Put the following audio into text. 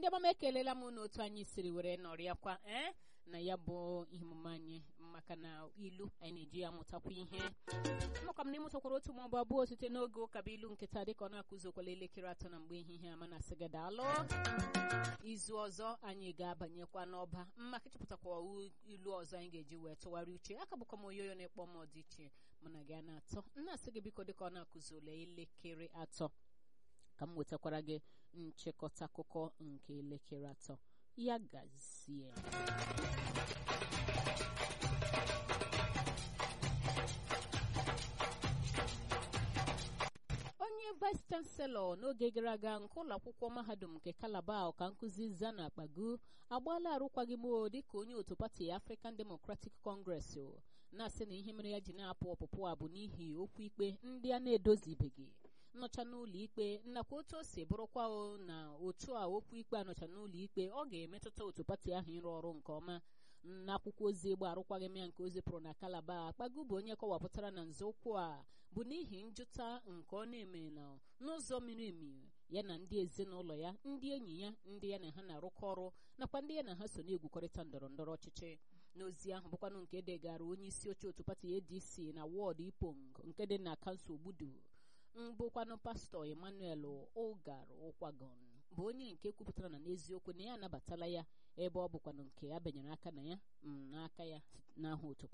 ọma m ekelela m n'otu anyị siri were nọrịakwa ee na ya bụ ihe omume anyị maka na ilu anyị na-eji ya amụtakwa ihe maka m na ịmụtakwara otu maọbụ abụọ site n'oge ụka bụ ilu nketa dịka ọ na-akụzokwala elekere atọ na mgbe ehihie ama na sịga daalụ izu ọzọ anyị ga-abanyekwa n'ọba maka ịchọpụtakwa ilu ọzọ anyị ga-eji wee tụgharị uche aka bụkwa m oyoyo na-ekpọ m ọdịiche mụ na gị a na-atọ nna-asị gị biko dịka ọ na-akụzole elekere atọ ka m wetakwara gị nchịkọta akụkọ nke elekere atọ ya gazie onye vice chancellor n'oge gara aga nke ụlọ akwụkwọ mahadum nke kalaba ọka nkụzi zana akpagu agbaala arụkwaghịm dịka onye otu pati african democratic congress na-asị na ihe mere ya ji na-apụ ọpụpụ a bụ n'ihi okwu ikpe ndị a na-edozibeghị nnọcha n'ụlọ ikpe nakwa otu o si bụrụkwa na otu a okwu ikpe anọcha n'ụlọ ikpe ọ ga-emetụta otu pati ahụ ịrụ ọrụ nke ọma n'akwụkwọ ozi ịgba arụkwaghịm ya nke o zipụrụ na kalaba akpagu bụ onye kọwapụtara na nzọụkwụ a bụ n'ihi njụta nke ọ na-eme na n'ụzọ miri emi ya na ndị ezinụlọ ya ndị enyi ya ndị ya na ha na-arụkọ ọrụ nakwa ndị ya na ha so na-egwukọrịta ndọrọ ndọrọ ọchịchị n'ozi ahụ bụkwanụ nke degara onye isi oche otu pati adc na wọọdụ ipong nke dị na kansụl gbudu mbụkwanụ pastọ emmanuel ụgar ụkwagon bụ onye nke kwupụtara na n'eziokwu na ya anabatala ya ebe ọ bụkwanụ nke a benyere aka na ya n'aka ya n'aha otu